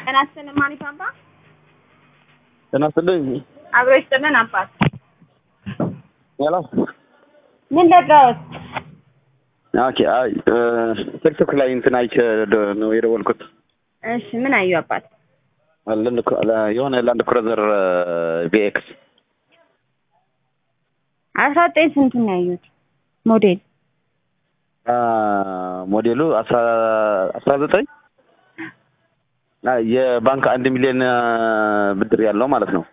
ጤና ይስጥልን ማሪፍ አባ ጤና ይስጥልኝ። አብሮ ይስጥልን አባት ሄሎ ምን ለጋዎት? ኦኬ። አይ ቲክቶክ ላይ እንትን አይቼ ደ- ነው የደወልኩት። እሺ ምን አዩ አባት? ላንድ ክሩ- ለ- የሆነ ላንድ ክሩዘር ቪኤክስ አስራ ዘጠኝ ስንቱን ነው ያዩት? ሞዴል ሞዴሉ አስራ አስራ ዘጠኝ የባንክ አንድ ሚሊዮን ብድር ያለው ማለት ነው።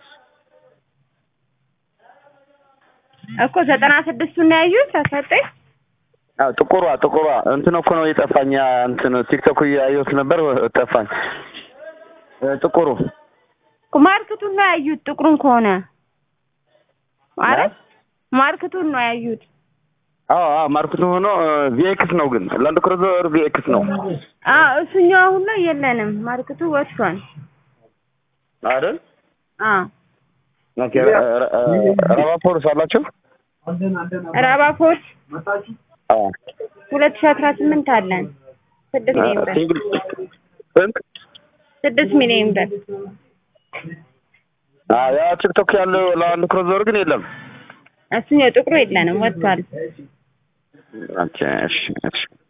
እኮ ዘጠና ስድስቱን ነው ያዩት። አስራ ዘጠኝ አዎ ጥቁሯ ጥቁሯ እንትን እኮ ነው የጠፋኝ። ያ እንትን ቲክቶክ እያየሁት ነበር ጠፋኝ። እ ጥቁሩ እኮ ማርክቱን ነው ያዩት። ጥቁሩን ከሆነ ማለት ማርክቱን ነው ያዩት። አዎ አዎ ማርክቱ ሆኖ ቪኤክስ ነው ግን ላንድ ክሩዘር ቪኤክስ ነው አዎ እሱኛው አሁን ላይ የለንም። ማርክቱ ወጥቷል። አይደል? አዎ ኦኬ ራባፖርስ አላቸው? ራባፖርት አዎ ሁለት ሺህ አስራ ስምንት አለን ስድስት ሚሊዮን ብር ሲንግል ስንት? ስድስት ሚሊዮን ብር አዎ ያ ቲክቶክ ያለው ላንድ ክሩዘር ግን የለም። እሱኛው ጥቁሩ የለንም ወጥቷል። ኦኬ እሺ እሺ